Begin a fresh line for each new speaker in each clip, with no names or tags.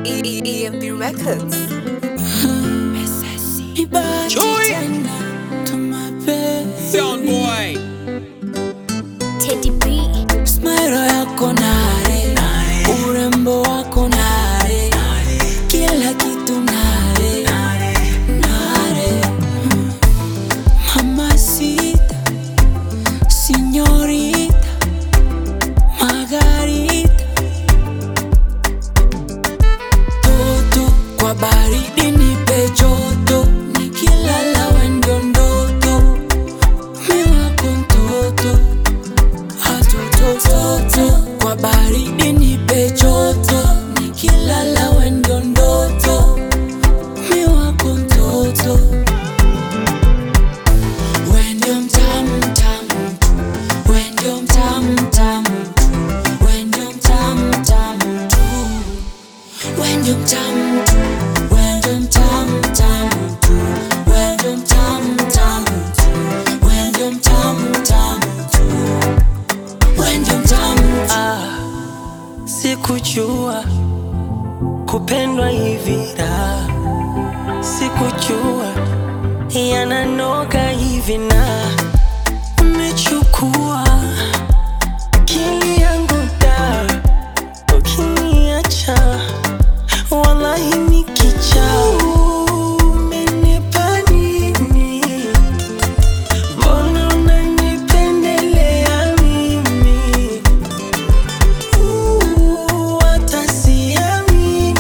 EMB Records.
Chui. Sound boy.
Teddy B.
Smile yako nare, urembo wako nare, kila kitu nare, nare. Mamacita, señorita, Margarita. Toto kwa baridi nipe joto, nikilala wendo ndoto, mi wako mtoto atotototo kwa baridi nipe joto nikilala wendo ndoto mi wako mtoto wendo mtamu mtamu tu wendo mtamu mtamu tu wendo mtamu mtamu tu wendo mtamu tu wendo mtamu mtamu tu wendo mtamu mtamu tu wendo mtamu mtamu tu wendo mtamu
Ah, sikujua kupendwa hivi da, sikujua yananoga hivi na umechukua akili yangu da, ukiniacha wallahi nikicha umenipa nini? Mbona unanipendelea mimi? Hata siamini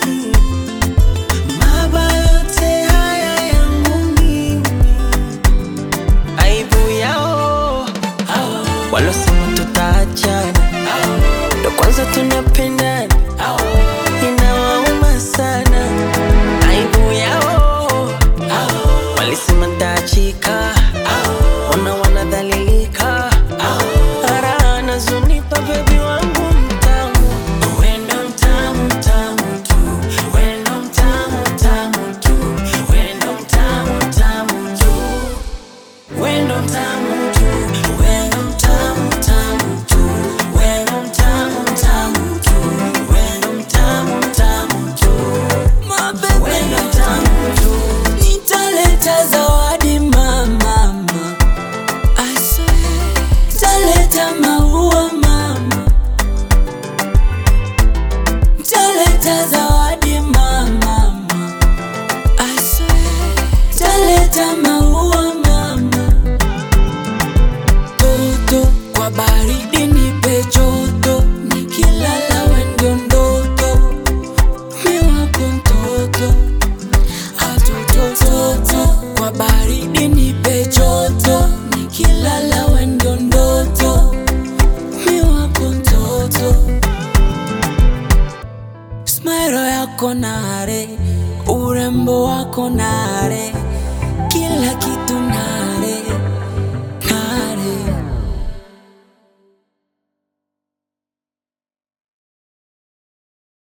mabaya yote haya yangu mimi. Aibu yao walosema tutaachana, ndo kwanza tunapendana, inawauma sana. Aibu yao walisema ntaachika, ona wanadhalilika, raha anazonipa bebi wangu mtamu, wendo mtamu mtamu tu, wendo mtamu mtamu tu, wendo mtamu mtamu tu, wendo mtamu tu, wendo mtamu mtamu tu, wendo mtamu mtamu tu, wendo mtamu mtamu tu,
mabebe
wendo mtamu tu.
nitaleta zawadi mama I swear nitaleta maua mama nitaleta zawadi mama I swear nitaleta maua mama toto kwa baridi nipe joto nikilala wendo ndoto mi wako mtoto atotototo kwa baridi nipe joto nikilala wendo ndoto mi wako mtoto smairo yako nare urembo wako nare kila kitu